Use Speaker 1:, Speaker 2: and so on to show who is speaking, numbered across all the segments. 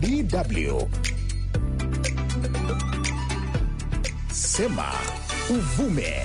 Speaker 1: DW. Sema uvume.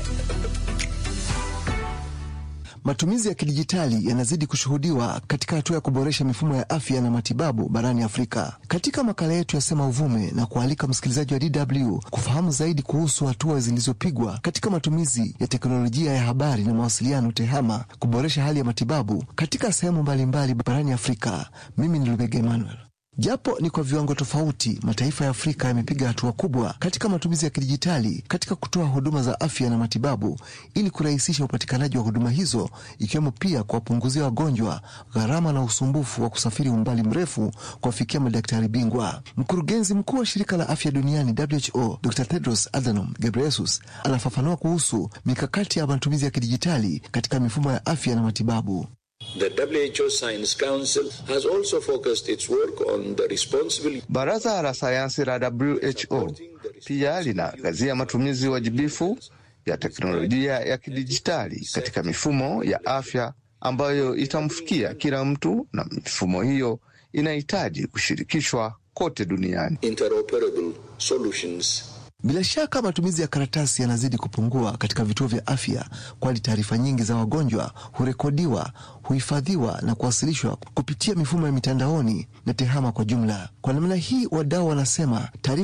Speaker 2: Matumizi ya kidijitali yanazidi kushuhudiwa katika hatua ya kuboresha mifumo ya afya na matibabu barani Afrika. Katika makala yetu ya Sema Uvume na kualika msikilizaji wa DW kufahamu zaidi kuhusu hatua zilizopigwa katika matumizi ya teknolojia ya habari na mawasiliano TEHAMA kuboresha hali ya matibabu katika sehemu mbalimbali barani Afrika. Mimi ni Lubega Emmanuel. Japo ni kwa viwango tofauti, mataifa ya Afrika yamepiga hatua kubwa katika matumizi ya kidijitali katika kutoa huduma za afya na matibabu ili kurahisisha upatikanaji wa huduma hizo, ikiwemo pia kuwapunguzia wagonjwa gharama na usumbufu wa kusafiri umbali mrefu kuwafikia madaktari bingwa. Mkurugenzi mkuu wa shirika la afya duniani WHO, Dr Tedros Adhanom Ghebreyesus anafafanua kuhusu mikakati ya matumizi ya kidijitali katika mifumo ya afya na matibabu.
Speaker 3: The WHO Science Council has also focused its work on the responsible
Speaker 4: Baraza la sayansi la WHO pia linaangazia matumizi wajibifu ya teknolojia ya kidijitali katika mifumo ya afya ambayo itamfikia kila mtu, na mifumo hiyo inahitaji kushirikishwa kote duniani.
Speaker 3: interoperable solutions.
Speaker 2: Bila shaka matumizi ya karatasi yanazidi kupungua katika vituo vya afya, kwani taarifa nyingi za wagonjwa hurekodiwa, huhifadhiwa na kuwasilishwa kupitia mifumo ya mitandaoni na TEHAMA kwa jumla. Kwa namna hii, wadau wanasema taarifa